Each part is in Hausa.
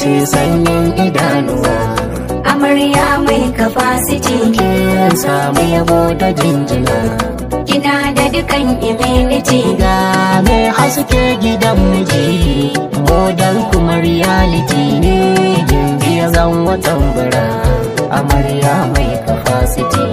ce sanyin idanuwa amarya mai capacity kin samu yabo da jinjina kina da dukan immunity ga mai haske gidan miji modan kuma reality ne gimbiya zan watan bara amarya mai capacity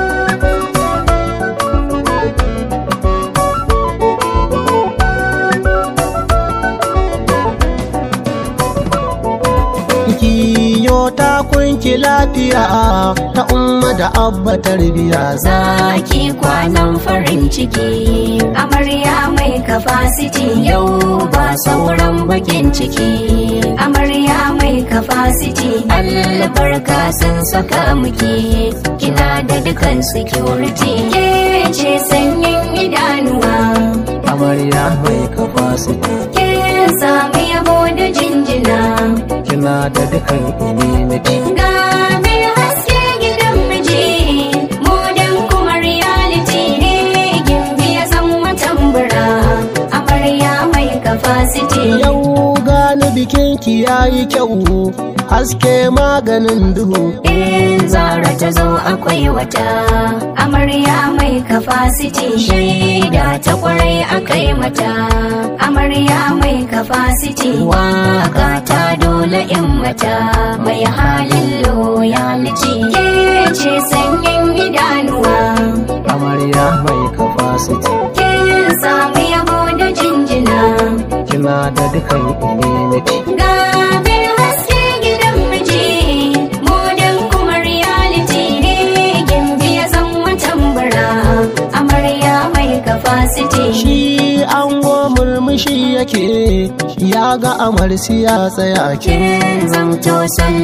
kiyo ta kunki lafiya ta umma da abba tarbiya zaki kwanan farin ciki amarya mai capacity yau ba sauran bakin ciki amarya mai capacity albarka sun saka muke kina da dukan security ke ce sanyin idanuwa amarya mai capacity ke sami yabo da jinjina kina da dukan immunity ga mai haske gidan miji modern kuma reality ne gimbi ya san watan bura amarya mai capacity yau gani bikin ki yayi kyau haske maganin duhu in zara ta zo akwai wata amarya mai capacity shaida ta kwarai akai mata amarya mai capacity waka ta dole in mata mai halin loyalty ke ce sanyin idanuwa amarya mai capacity kin samu yabo da jinjina kina da dukan immunity ga bin haske gidan miji modern kuma reality ne gimbi ya san watan bara amarya mai capacity shi ango murmushi yake ya ga amarsi ya tsaya ke kin zamto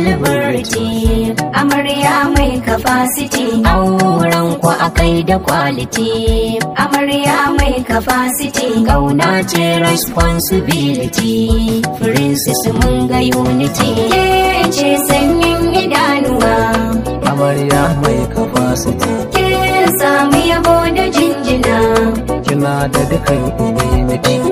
celebrity amarya mai capacity auren ku akai da quality amarya mai capacity gauna ce responsibility princess mun ga unity ke ce sanyin idanuwa amarya mai capacity kin samu yabo da jinjina kina da dukan immunity